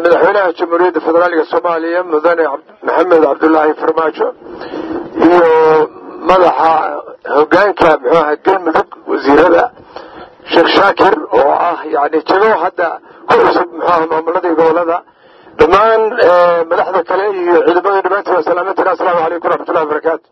madaxweynaha jamhuuriyadda federaalka soomaaliya mudane maxamed cabdulaahi farmaajo iyo madaxa hogaanka muxuu aha galmudug wasiirada sheekh shaakir oo ah yani jago hadda ku cusub muxuu aha maamuladii gobolada dhammaan madaxda kale iyo ciidamada dhammaantiin waa salaamantina asalaamu calaykum waraxmatullahi wabarakaatu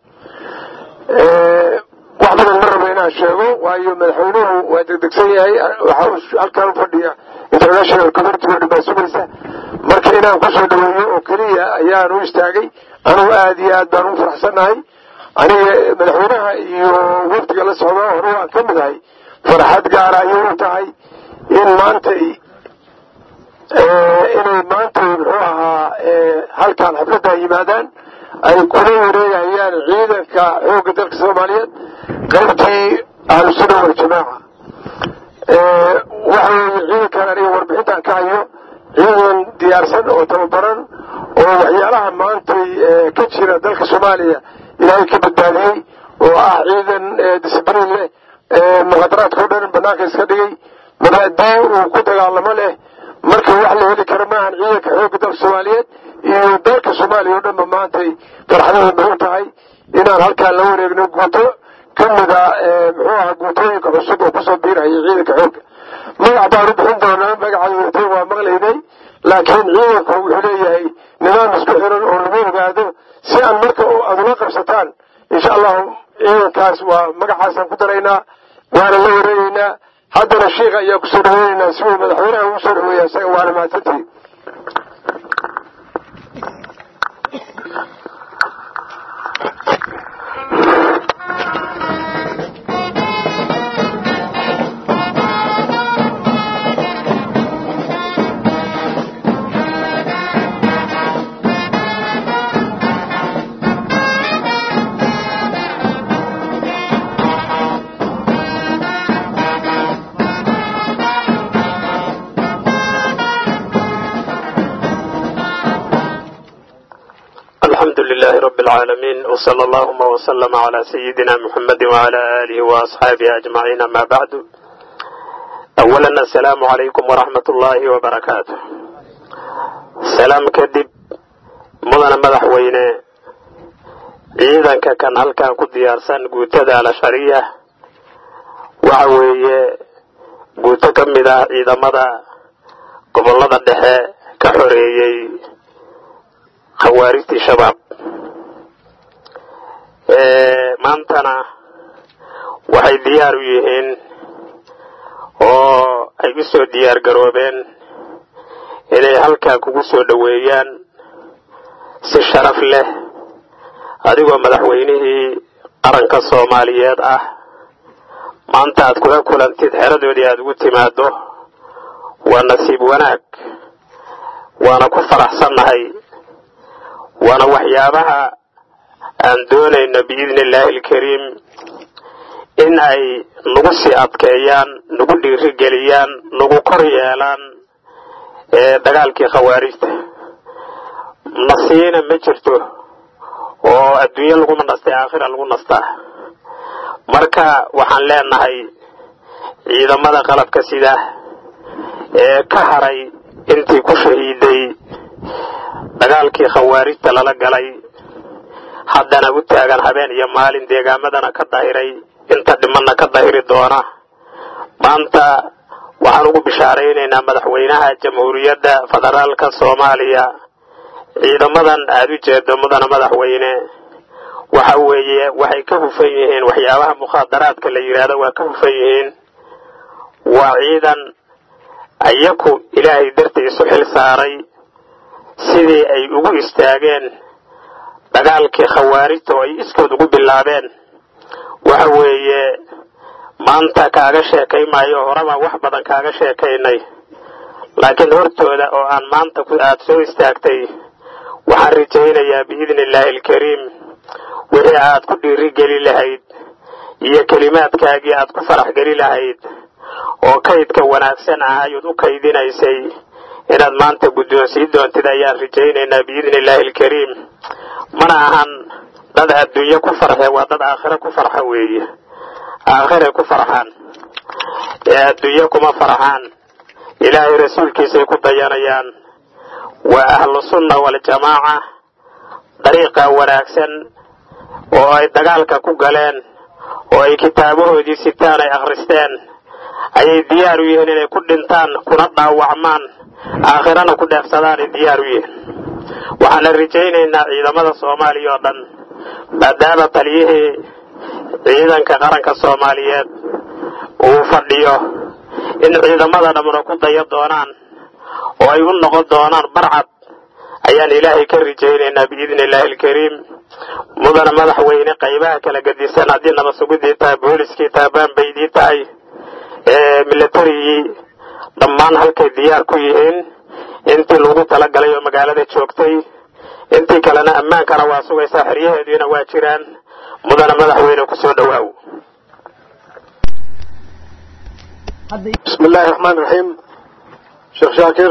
wax badan ma rabo inaan sheego waayo madaxweynuhu waa degdegsan yahay waxa halkaan ufadhiya international community oo dhan sugaysa marka inaan kusoo dhaweeyo oo keliya ayaan u istaagay anugu aada iyo aad baan ugu faraxsannahay aniga madaxweynaha iyo wafdiga la socda hore waan ka mid ahay farxad gaara ayay u tahay in maantay inay maanta muxuu ahaa halkaan xafladda yimaadaan ay kula wareegayaan ciidanka xoogga dalka soomaaliyeed qaybtii ahlusunna waljamaaca waxa weeye ciidankan aniga warbixintan ka hayo ciidan diyaarsan oo tababaran oo waxyaalaha maantay ka jira dalka soomaaliya ilaahay ka badbaadiyey oo ah ciidan discibliin leh muqadaraadka o dhan banaanka iska dhigay mabaadii uu ku dagaalamo leh marka wax la heli kara maahan ciidanka xoogga dalka soomaaliyeed iyo dalka soomaaliya o dhanba maantay farxadada bay u tahay inaan halkaan la wareegno guuto ka mida muxuu aha guutooyinka cusub oo kusoo biirhaya ciidanka xoogga magac baan u bixin doonaa magaca guutooyin waa maqlaynay laakiin ciidanku wuxuu leeyahay nidaam isku xiran oo lagu ogaado si aan marka aad ula qabsataan insha allahu ciidankaas waa magacaasaan ku daraynaa waana la wareegeynaa haddana shiika ayaa kusoo dhaweyneynaa si uu madaxweynaha ugu soo dhaweeya isaga waana mahadsantihi الحمد لله رب العالمين وصلى اللهم وسلم على سيدنا محمد وعلى آله وأصحابه أجمعين ما بعد أولا السلام عليكم ورحمة الله وبركاته سلام كدب مدن مدح وينه ciidanka kan halkan ku diyaarsan guutada alashariya waxa weeye guuto ka mid ah ciidamada gobollada dhexe ka xoreeyey khawaarijtii shabaab maantana waxay diyaar u yihiin oo ay u soo diyaar garoobeen inay halkaa kugu soo dhoweeyaan si sharaf leh adigoo madaxweynihii qaranka soomaaliyeed ah maanta aad kula kulantid xeradoodii aada ugu timaado waa nasiib wanaag waana ku faraxsannahay waana waxyaabaha aan doonayno biidni illaahi alkariim in ay nagu sii adkeeyaan nagu dhiirigeliyaan nagu kor yeelaan dagaalkii khawaarijta nasiina ma jirto oo adduunye laguma nastay aakhira lagu nastaa marka waxaan leenahay ciidamada qalabka sida ee ka haray intii ku shahiiday dagaalkii khawaarijta lala galay haddana u taagan habeen iyo maalin deegaamadana ka dahiray inta dhimanna ka dahiri doona maanta waxaan ugu bishaaraynaynaa madaxweynaha jamhuuriyadda federaalka soomaaliya ciidamadan aada u jeedo mudana madaxweyne waxa weeye waxay ka hufan yihiin waxyaabaha mukhaadaraadka la yidhaahdo waa ka hufan yihiin waa ciidan ayaku ilaahay dartiisu xil saaray sidii ay ugu istaageen dagaalkii khawaarijta oo ay iskood ugu bilaabeen waxa weeye maanta kaaga sheekay maayo horabaan wax badan kaaga sheekaynay laakiin hortooda oo aan maanta aada soo istaagtay waxaan rajaynayaa biidni illaahi alkariim wixii aad ku dhiirigeli lahayd iyo kelimaadkaagii aad ku farax geli lahayd oo kaydka wanaagsan ah ayaad u kaydinaysay inaad maanta guddoonsii doontid ayaan rajaynaynaa biidni illaahi alkariim mana ahan dad adduunye ku farxe waa dad aakhire ku farxa weeye aakhiray ku farxaan ee adduunye kuma farxaan ilaahay rasuulkiisay ku dayanayaan waa ahlu sunna waljamaaca dariiqa wanaagsan oo ay dagaalka ku galeen oo ay kitaabahoodii sitaan ay akhristeen ayay diyaar u yihiin inay ku dhintaan kuna dhaawacmaan aakhirana ku dheefsadaanay diyaar u yihiin waxaana rajaynaynaa ciidamada soomaaliya oo dhan maadaama taliyihii ciidanka qaranka soomaaliyeed uu fadhiyo in ciidamada dhammuna ku daya doonaan oo ay u noqon doonaan barcad ayaan ilaahay ka rajaynaynaa biidni illaahi alkariim mudana madaxweyne qaybaha kala gadisan haddii nabadsugiddii tahay booliskii tahay baanbaydii tahay milatarigii dhammaan halkay diyaar ku yihiin intii lagu talagalay oo magaalada joogtay intii kalena ammaankana waa sugaysaa xeryaheediina waa jiraan mudana madaxweyne kusoo dhowaaw bismi illaahi raxmaan raxiim sheekh shaakir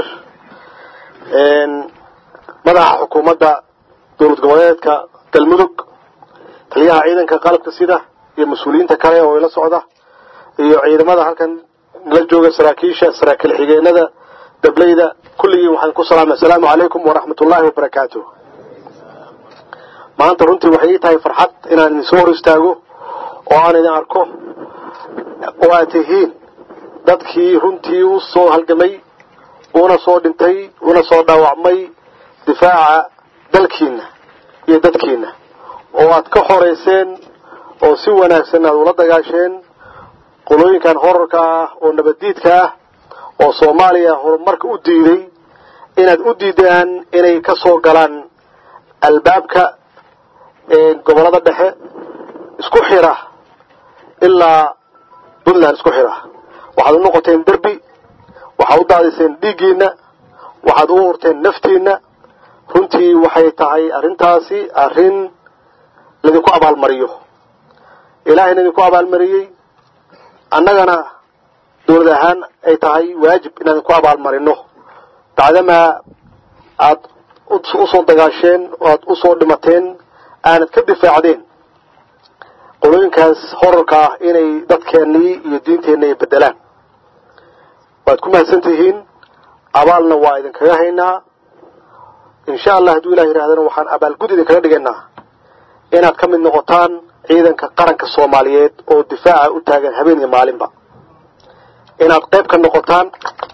madaxa xukuumadda dowlad goboleedka galmudug taliyaha ciidanka qalabka sida iyo mas-uuliyiinta kale oo ila socda iyo ciidamada halkan la jooga saraakiisha saraakiil xigeenada dableyda kulligii waxaan ku salaamay assalaamu calaykum waraxmat ullaahi wabarakaatu maanta runtii waxay ii tahay farxad inaan idin soo hor istaago oo aan idin arko oo aad tihiin dadkii runtii u soo halgamay una soo dhintay una soo dhaawacmay difaaca dalkiina iyo dadkiina oo aad ka xoreyseen oo si wanaagsan aad ula dagaasheen qolooyinkan horarka ah oo nabaddiidka ah oo soomaaliya horumarka u diiday inaad u diidaan inay ka soo galaan albaabka gobollada dhexe isku xira ilaa puntland isku xira waxaad u noqoteen derbi waxaad u daadiseen dhiiggiina waxaad u hurteen naftiina runtii waxay tahay arrintaasi arrin laydinku abaalmariyo ilaahayna idinku abaalmariyey annagana dowlad ahaan ay tahay waajib inaan idinku abaalmarino bacdamaa aad usoo dagaasheen oo aad usoo dhimateen aanad ka difaacdeen qolooyinkaas horarka ah inay dadkeennii iyo diinteenna ay bedelaan waad ku mahadsan tihiin abaalna waa idinkaga haynaa insha allah hadduu ilah yidhahdana waxaan abaalgud idinkaga dhigaynaa inaad ka mid noqotaan ciidanka qaranka soomaaliyeed oo difaaca u taagan habeen iyo maalinba inaad qayb ka noqotaan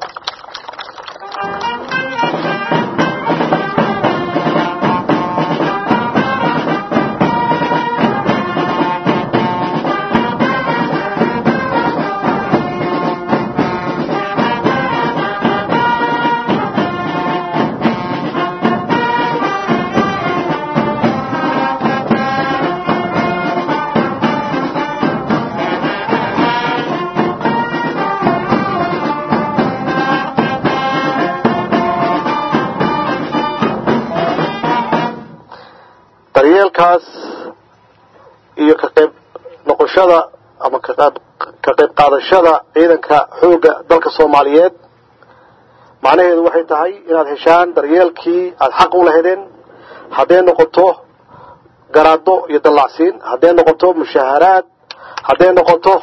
daryeelkaas iyo ka qayb noqoshada ama kaqayb ka qayb qaadashada ciidanka xoogga dalka soomaaliyeed macnaheedu waxay tahay inaad heshaan daryeelkii aada xaq u lahaydeen hadday noqoto garaado iyo dallacsiin hadday noqoto mushaharaad hadday noqoto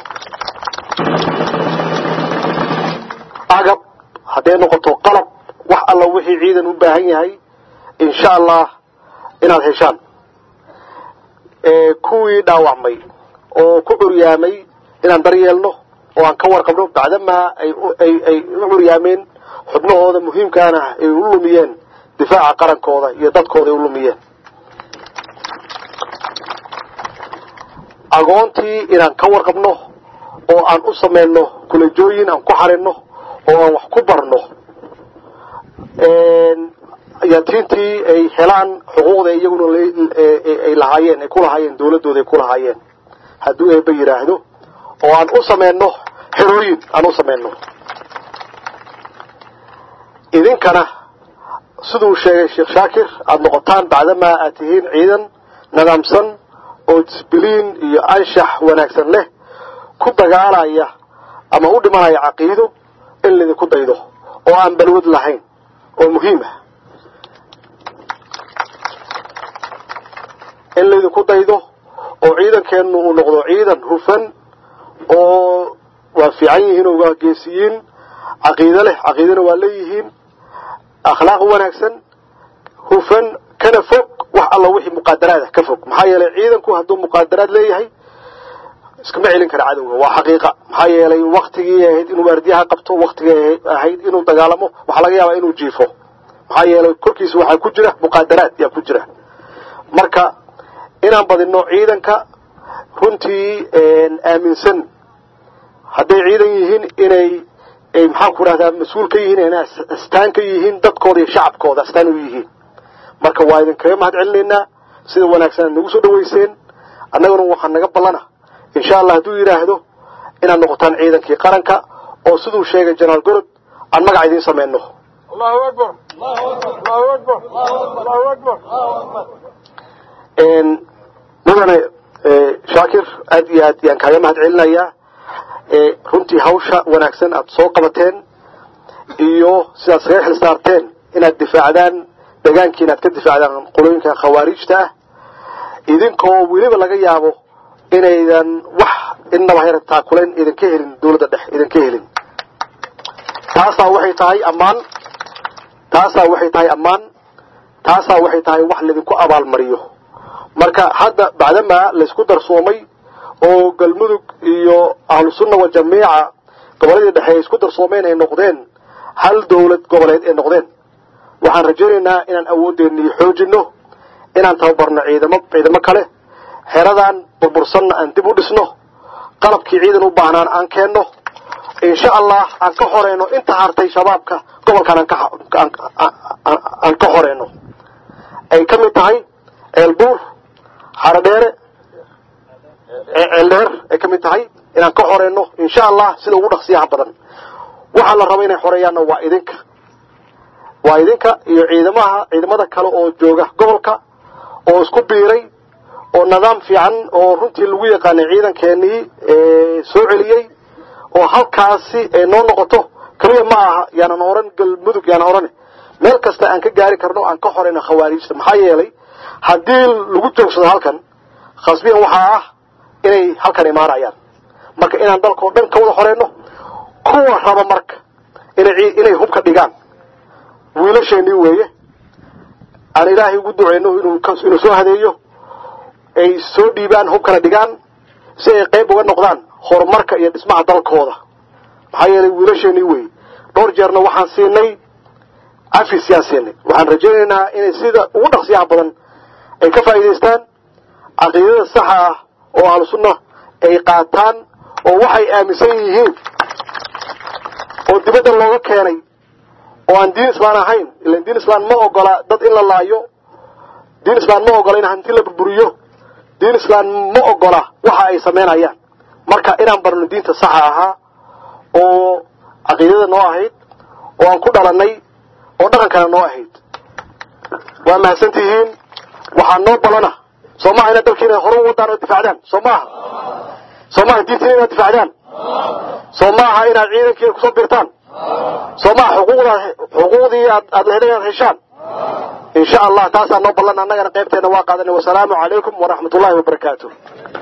agab hadday noqoto qalab wax alla wixii ciidan u baahan yahay insha allah inaad heshaan kuwii dhaawacmay oo ku curyaamay inaan daryeelno oo aan ka warqabno bacdamaa ay ay u curyaameen xubnahooda muhiimkaana ay u lumiyeen difaaca qarankooda iyo dadkooda ay u lumiyeen agoontii inaan ka warqabno oo aan u samayno kulajooyin aan ku xarinno oo aan wax ku barno yatiintii ay helaan xuquuqda iyaguna ay lahaayeen ay ku lahaayeen dawladooda ay ku lahaayeen hadduu eeba yidhaahdo oo aan u samayno xerooyin aan u samayno idinkana siduu sheegay sheekh shaakir aada noqotaan bacdamaa aad tihiin ciidan nidaamsan oo disbiliin iyo anshax wanaagsan leh ku dagaalaya ama u dhimanaya caqiido in laydinku daydo oo aan balwad lahayn oo muhiim ah in laydinku daydo oo ciidankeennu uu noqdo ciidan hufan oo waa fiican yihiin oo waa geesiyiin caqiido leh caqiidona waa leeyihiin akhlaaq wanaagsan hufan kana fog wax alla wixii muqaadaraada ka fog maxaa yeelay ciidanku hadduu muqaadaraad leeyahay iskama celin kara cadowga waa xaqiiqa maxaa yeelay waktigii ahayd inuu waardiyaha qabto waktigii ahayd inuu dagaalamo waxaa laga yaabaa inuu jiifo maxaa yeelay korkiisa waxaa ku jira muqaadaraad yaa ku jira marka inaan badino ciidanka runtii aaminsan hadday ciidan yihiin inay maxaan ku rahdaa mas-uul ka yihiin inay astaan ka yihiin dadkooda iyo shacabkooda astaan u yihiin marka waa idinkaga mahad celinaynaa sida wanaagsan aad nagu soo dhaweyseen annaguna waxaa naga ballana insha allah hadduu yidhaahdo inaad noqotaan ciidankii qaranka oo siduu sheegay jenaraal gorod aan magac idiin samayno allahu akbar allahu akbar allahu akbar mudane shaakir aad iyo aad yaan kaaga mahad celinayaa runtii hawsha wanaagsan aad soo qabateen iyo sidaad saga xil saarteen inaad difaacdaan degaankii inaad ka difaacdaan qolooyinka khawaarijta ah idinkoo weliba laga yaabo inaydan wax innaba hayra taakulayn idinka helin dawladda dhex idinka helin taasaa waxay tahay ammaan taasaa waxay tahay ammaan taasaa waxay tahay wax laydinku abaalmariyo marka hadda bacdamaa laysku darsoomay oo galmudug iyo ahlu sunna wa jamiica goboladii dhexe ay isku darsoomeen ay noqdeen hal dawlad goboleed ay noqdeen waxaan rajaynaynaa inaan awooddeennii xoojinno inaan tababarno ciidamo ciidamo kale xeradan burbursanna aan dib u dhisno qalabkii ciidan u baahnaan aan keenno insha allah aan ka xoreyno inta hartay shabaabka gobolkan aan ka xoreyno ay ka mid tahay ceelbuur xaradheere ceeldheer ay ka mid tahay inaan ka xoreyno insha allah sida ugu dhaqsiyaha badan waxaa la raba inay xoreeyaanna waa idinka waa idinka iyo ciidamaha ciidamada kale oo jooga gobolka oo isku biiray oo nidaam fiican oo runtii lagu yaqaanay ciidankeenii soo celiyey oo halkaasi ay noo noqoto keliya ma aha yaanan oran galmudug yaanan oran meel kasta aan ka gaari karno aan ka xoreyno khawaarijta maxaa yeelay haddii lagu joogsado halkan khasbiyan waxaa ah inay halkan imaanayaan marka inaan dalkao dhan ka wada xoreyno kuwa raba marka inay inay hubka dhigaan wiilasheenii weeye aan ilaahay ugu duceyno inuu inuu soo hadeeyo ay soo dhiibaan hubkana dhigaan si ay qayb uga noqdaan horumarka iyo dhismaha dalkooda maxaa yeelay wiilasheenii weeye dhowr jeerna waxaan siinay cafis yaan siinay waxaan rajaynaynaa inay sida ugu dhaqsiyaha badan ay ka faa'iidaystaan caqiidada saxa ah oo ahlu sunna ay qaataan oo waxay aaminsan yihiin oo dibadda looga keenay oo aan diin islaan ahayn ilan diin islaan ma ogola dad in la laayo diin islaan ma ogola in hanti la burburiyo diin islaan ma ogola waxa ay samaynayaan marka inaan barno diinta saxa ahaa oo caqiidada noo ahayd oo aan ku dhalanay oo dhaqankana noo ahayd waa mahadsan tihiin waxaa noo balana soo maaha inaad dalkiina hore u wadaan oo difaacdaan soo maaha soo maaha diintiina inaad difaacdaan soo maaha inaad ciidankiina kusoo birtaan soo maaha xuquuqda xuquuqdii aad aad leheday inaad heshaan insha allah taasaa noo ballan annagana qaybteena waa qaadanay wasalaamu calaykum waraxmat ullahi wabarakaatu